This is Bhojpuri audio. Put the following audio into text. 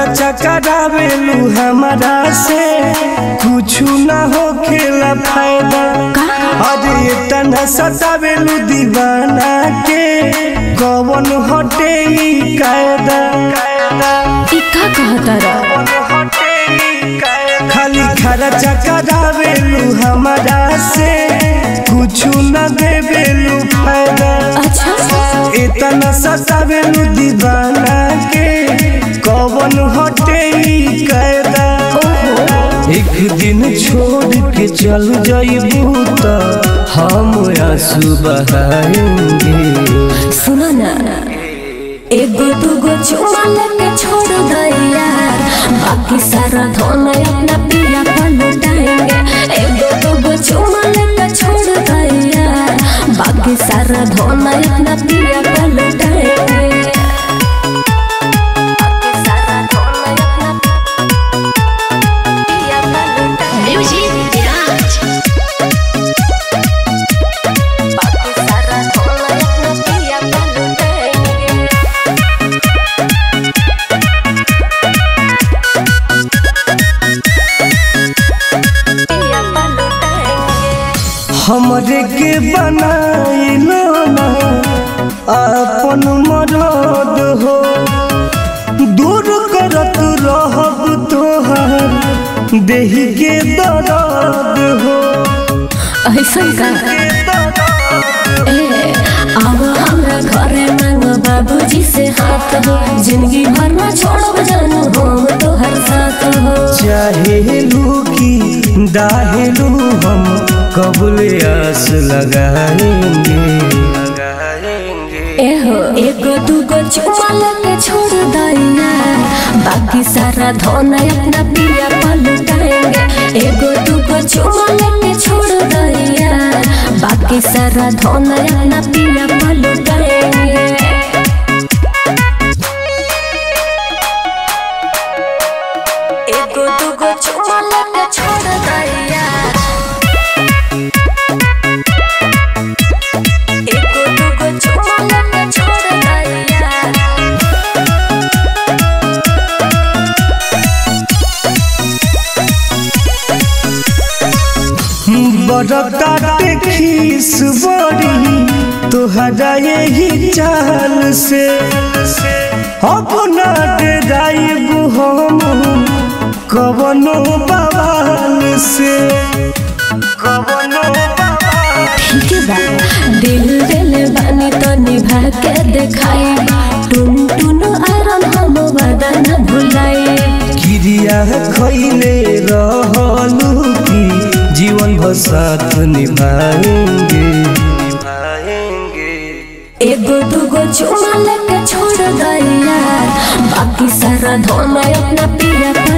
खर्चा करावेलू हमारा से कुछ ना हो खेला फायदा अरे तना सतावेलू दीवाना के कवन हटे ई कायदा ई का कहतारा खाली खर्चा करावेलू हमारा से कुछ न देवेलू फायदा अच्छा इतना सतावेलू दीवाना के कवन हटे ई कायदा एक दिन छोड़ के चल जाइबू त हम आंसू बहाएंगे सुनो ना एगो दूगो चुमा लेके छोड़ दैया बाकी सारा धन अपना पिया पर लुटाएंगे एगो दूगो चुमा लेके छोड़ दैया बाकी सारा धन अपना पिया पर लुटाएंगे बाकी सारा धन अपना पिया पर लुटाएंगे। बाकी सारा धन अपना पिया पर लुटाएंगे। पिया पर लुटाएंगे। हमरे के बनाइलो ना अपन मरद हो दूर करत रहब तोहर देही के दर्द हो ऐसन का ए अब हमरा घरे मांग बाबूजी से हाथ हो जिंदगी भर ना छोड़ब जानू हम तोहर साथ हो चाहेलू की दाहेलू हम कबूल आस लगाएंगे एहो एगो दूगो चुमा लेके छोड़ दैया बाकी सारा धन अपना पिया पर लुटाएंगे एगो दूगो चुमा लेके छोड़ दैया बाकी सारा धन अपना पिया पर लुटाएंगे एगो दूगो चुमा लेके छोड़ दैया एगो दूगो चुमा लेके छोड़ दैया बड़काटे खीस बड़ी तोहरा यही चाल से अपना डेराइबू हम कवनो बवाल से कवनो बवाल ठीक बा दिल दिल बानी तो निभा के देखाई टुन टुन आरन हम वादा न भुलाई क्रिया खैले रहलू की जीवन भर साथ निभाएंगे निभाएंगे एगो दूगो चुमा लेके छोड़ दैया बाकी सारा धन अपना पिया पर